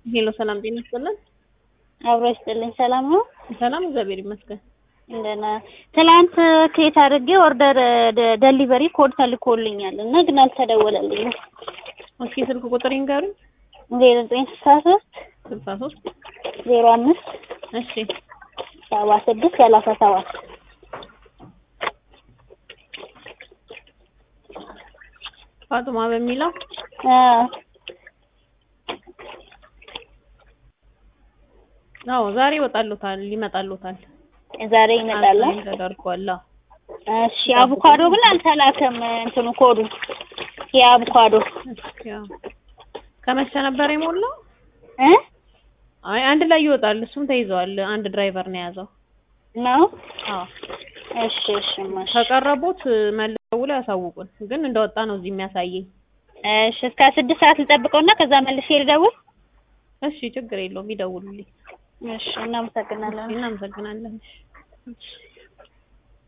ሄሎ ሰላም ጤና ይስጥልን። አብሮ ይስጥልኝ። ሰላም ነው? ሰላም እግዚአብሔር ይመስገን። እንደና ትላንት ክሬት አድርጌ ኦርደር ደሊቨሪ ኮድ ተልኮልኛል እና ግን አልተደወለልኝም። እስኪ ስልክ ቁጥር ይንገሩኝ። ዜሮ ዘጠኝ ስልሳ ሶስት ስልሳ ሶስት ዜሮ አምስት እሺ ሰባ ስድስት ሰላሳ ሰባት ፋጡማ በሚለው አዎ ዛሬ ይወጣሉታል ይመጣሉታል። ዛሬ ይመጣል። አሳይን ተደርጓል። አዎ። እሺ አቮካዶ ግን አልተላከም። እንትኑ ኮዱ የአቮካዶ እስኪ ያው ከመቼ ነበር የሞላው? እ አይ አንድ ላይ ይወጣል። እሱም ተይዟል። አንድ ድራይቨር ነው የያዘው። ነው። አዎ እሺ እሺ ማሽ ከቀረቡት መልሰው ደውለው ያሳውቁን። ግን እንደወጣ ነው እዚህ የሚያሳየኝ። እሺ እስከ ስድስት ሰዓት ልጠብቀውና ከዛ መልሼ ልደውል። እሺ ችግር የለውም ይደውሉልኝ። እሺ እናመሰግናለን። እናመሰግናለን። እሺ